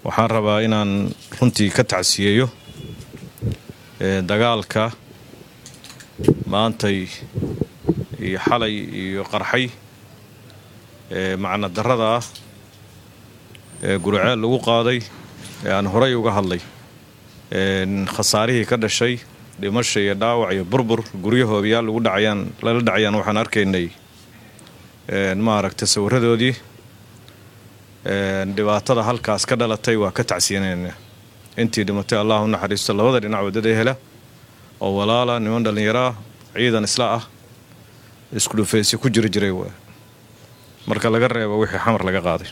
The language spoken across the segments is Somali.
waxaan rabaa inaan runtii ka tacsiyeeyo dagaalka maantay iyo xalay iyo qarxay macna darrada ah ee guriceel lagu qaaday ee aan horay uga hadlay khasaarihii ka dhashay dhimasha iyo dhaawac iyo burbur guryo hoobiyaal lagu dhacayaan lala dhacayaan waxaan arkaynay maaragta sawiradoodii dhibaatada halkaas ka dhalatay waa ka tacsiyanayna intii dhimatay allah u naxariisto labada dhinac waddada hela oo walaala niman dhallinyaro ah ciidan isla ah isku dhufaysi ku jiri jiray waa marka laga reebo wixii xamar laga qaaday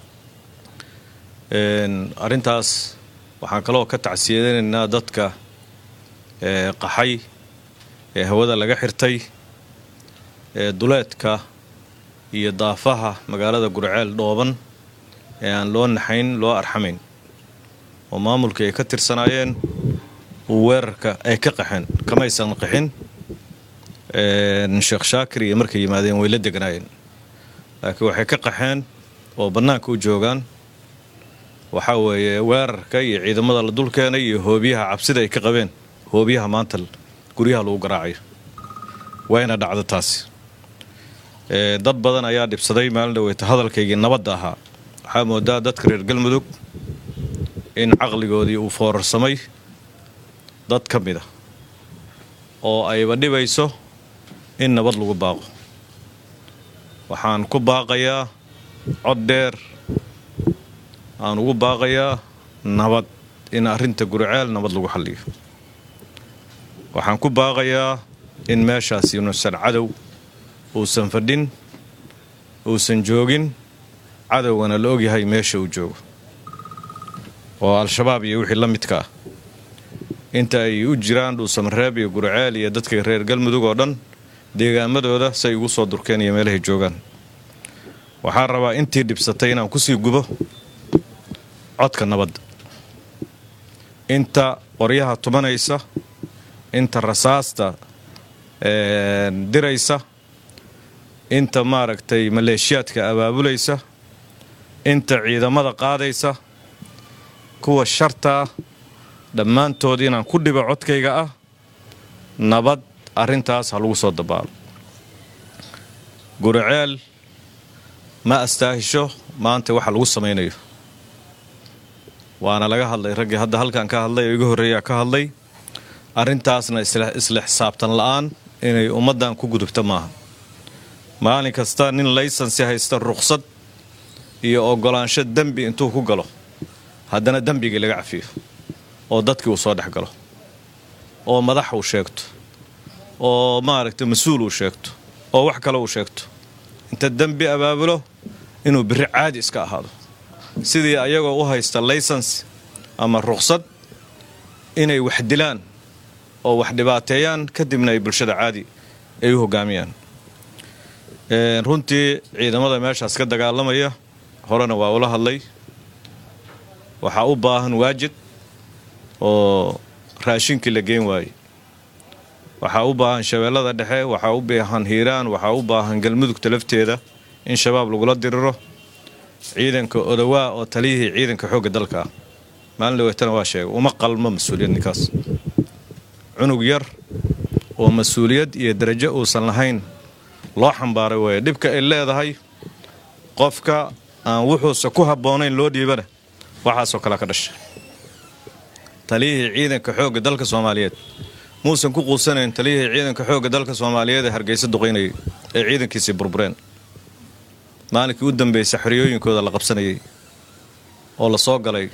arrintaas waxaan kaloo ka tacsiyadaynaynaa dadka qaxay ee hawada laga xirtay ee duleedka iyo daafaha magaalada gurceel dhooban ee aan loo naxayn loo arxamayn oo maamulkii ay ka tirsanaayeen uu weerarka ay ka qaxeen kamaysan qaxin sheekh shaakir iyo markay yimaadeen way la deganaayeen laakiin waxay ka qaxeen oo bannaanka u joogaan waxaa weeye weerarka iyo ciidamada la dul keenay iyo hoobiyaha cabsida ay ka qabeen hoobiyaha maanta guryaha lagu garaacayo wayna dhacdo taasi dad badan ayaa dhibsaday maalin dhaweyta hadalkaygii nabadda ahaa waxaa moodaa dadka reer galmudug in caqligoodii uu foorarsamay dad ka mid a oo ayba dhibayso in nabad lagu baaqo waxaan ku baaqayaa cod dheer aan ugu baaqayaa nabad in arrinta guriceel nabad lagu xalliyo waxaan ku baaqayaa in meeshaasi inuusan cadow uusan fadhin uusan joogin cadowgana la ogyahay meesha uu joogo oo al-shabaab iyo wixii la midka ah inta ay u jiraan dhuusamareeb iyo guriceel iyo dadka reer galmudug oo dhan deegaamadooda say ugu soo durkeen iyo meelahay joogaan waxaan rabaa intii dhibsatay inaan kusii gubo codka nabadda inta qoryaha tumanaysa inta rasaasta diraysa inta maaragtay maleeshiyaadka abaabulaysa inta ciidamada qaadaysa kuwa shartaa dhammaantood inaan ku dhibo codkayga ah nabad arrintaas ha lagu soo dabaalo guriceel ma astaahisho maanta waxa lagu samaynayo waana laga hadlay raggii hadda halkan ka hadlay oo iga horreeyaa ka hadlay arrintaasna isla xisaabtan la'aan inay ummaddan ku gudubta maaha maalin kasta nin laysansi haysta ruqsad iyo oggolaansho dembi intuu ku galo haddana dembigii laga cafiyo oo dadkii uu soo dhex galo oo madax uu sheegto oo maaragtay mas-uul uu sheegto oo wax kale uu sheegto inta dembi abaabulo inuu biri caadi iska ahaado sidii ayagoo u haysta laysans ama ruqsad inay wax dilaan oo wax dhibaateeyaan kadibna ay bulshada caadi ay u hogaamiyaan runtii ciidamada meeshaas ka dagaalamaya horena waa ula hadlay waxaa u baahan waajid oo raashinkii la geen waayey waxaa u baahan shabeellada dhexe waxaa u baahan hiiraan waxaa u baahan galmudugta lafteeda in shabaab lagula diriro ciidanka odowaa oo taliyihii ciidanka xoogga dalka ah maalin dhaweetana waa sheegay uma qalmo mas-uuliyad ninkaas cunug yar oo mas-uuliyad iyo darajo uusan lahayn loo xambaaray weeye dhibka ay leedahay qofka aan wuxuusa ku habboonayn loo dhiibana waxaasoo kale ka dhashay taliyihii ciidanka xoogga dalka soomaaliyeed muusan ku quusanayn taliyihii ciidanka xoogga dalka soomaaliyeed ee hargeysa duqaynayay ee ciidankiisii burbureen maalinkii u dambeysay xoriyooyinkooda la qabsanayay oo la soo galay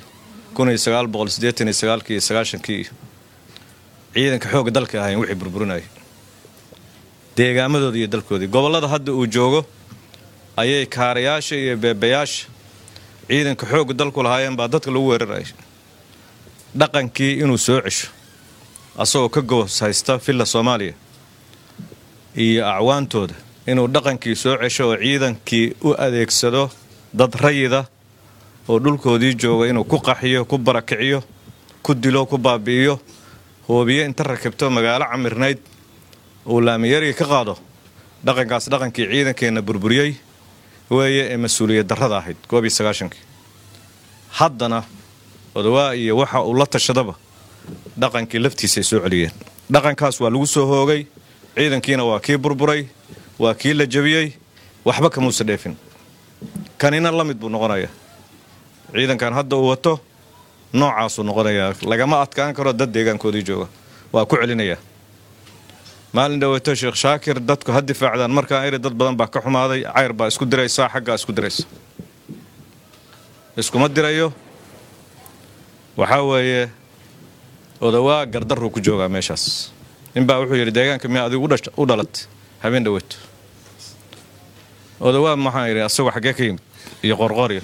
iyo sagaashankii ciidanka xoogga dalka ahayn wixii burburinayay deegaamadooda iyo dalkoodii gobollada hadda uu joogo ayay kaarayaasha iyo beebayaasha ciidanka xoogga dalku lahaayeen baa dadka lagu weerarayay dhaqankii inuu soo cesho asagoo ka gobos haysta villa soomaaliya iyo acwaantooda inuu dhaqankii soo cesho oo ciidankii u adeegsado dad rayida oo dhulkoodii jooga inuu ku qaxiyo ku barakiciyo ku dilo ku baabi'iyo hoobiye inta rakibto magaalo camirnayd uu laamiyarigi ka qaado dhaqankaas dhaqankii ciidankeenna burburiyey weeye ee mas-uuliyad darrada ahayd goobii sagaashankii haddana odawaa iyo waxa uu la tashadaba dhaqankii laftiisa ay soo celiyeen dhaqankaas waa lagu soo hoogay ciidankiina waa kii burburay waa kii la jebiyey waxba kamuusa dheefin kanina la mid buu noqonayaa ciidankan hadda uu wato noocaasuu noqonayaa lagama adkaan karo dad deegaankoodii jooga waa ku celinayaa maalin dhaweeto sheekh shaakir dadku ha difaacdaan markaa iri dad badan baa ka xumaaday cayr baa isku diraysaa xaggaa isku diraysa iskuma dirayo waxaa weeye odawaa gardarruu ku joogaa meeshaas ninbaa wuxuu yidhi deegaanka miyaa adigu u dhalat habeen dhaweeto odawaa maxaan yidhi asagoo xaggee ka yimid iyo qorqoryo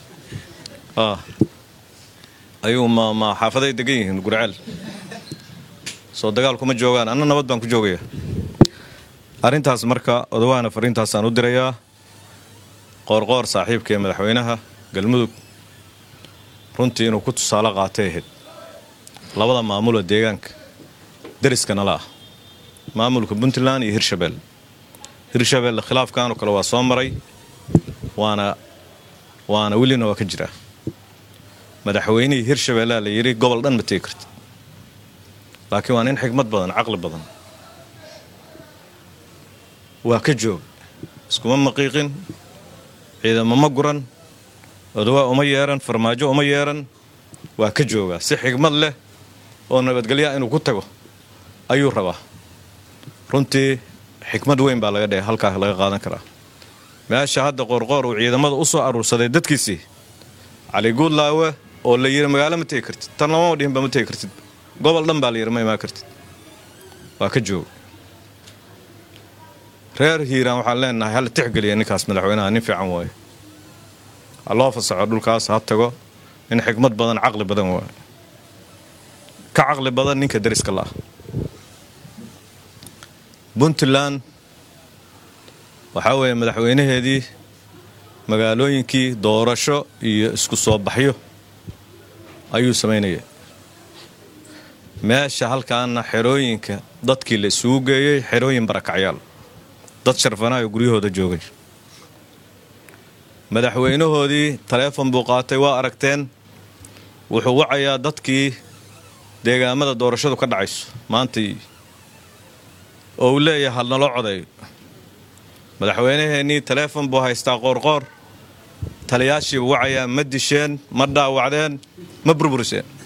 ayuu ma xaafaday degan yihiin gurceel soo dagaal kuma joogaan anna nabad baan ku joogaya arrintaas marka odawaana fariintaasaan u dirayaa qoorqoor saaxiibka ee madaxweynaha galmudug runtii inuu ku tusaale qaatay ahayd labada maamuloo deegaanka deriska nala ah maamulka puntland iyo hirshabelle hirshabelle khilaafkaanoo kale waa soo maray waana waana welina waa ka jiraa madaxweynihii hirshabellea la yidhi gobol dhan ma tegi karti laakiin waa nin xigmad badan caqli badan waa ka joog iskuma maqiiqin ciidamo ma guran odawaa uma yeeran farmaajo uma yeeran waa ka joogaa si xigmad leh oo nabadgelyaa inuu ku tago ayuu rabaa runtii xikmad weyn baa laga dhigay halkaa laga qaadan karaa meesha hadda qoorqoor uu ciidamada u soo aruursaday dadkiisii cali guudlaawe oo la yidhi magaalo ma tegi kartid tan lamama dhihinba ma tegi kartid gobol dhan baa la yidhi ma imaan kartid waa ka jooga reer hiiraan waxaan leenahay hala tixgeliya ninkaas madaxweynaha nin fiican waaye ha loo fasaxo dhulkaas ha tago nin xikmad badan caqli badan waaye ka caqli badan ninka deriska la'ah puntland waxaa weeye madaxweynaheedii magaalooyinkii doorasho iyo isku soo baxyo ayuu samaynaya meesha halkaana xerooyinka dadkii la isugu geeyey xerooyin barakacyaal dad sharfanaayo guryahooda joogay madaxweynahoodii taleefon buu qaatay waa aragteen wuxuu wacayaa dadkii deegaamada doorashadu ka dhacayso maantai oo uu leeyahay hal naloo codeeyo madaxweynaheennii taleefon buu haystaa qoorqoor taliyaashiibu wacayaa ma disheen ma dhaawacdeen ma burburiseen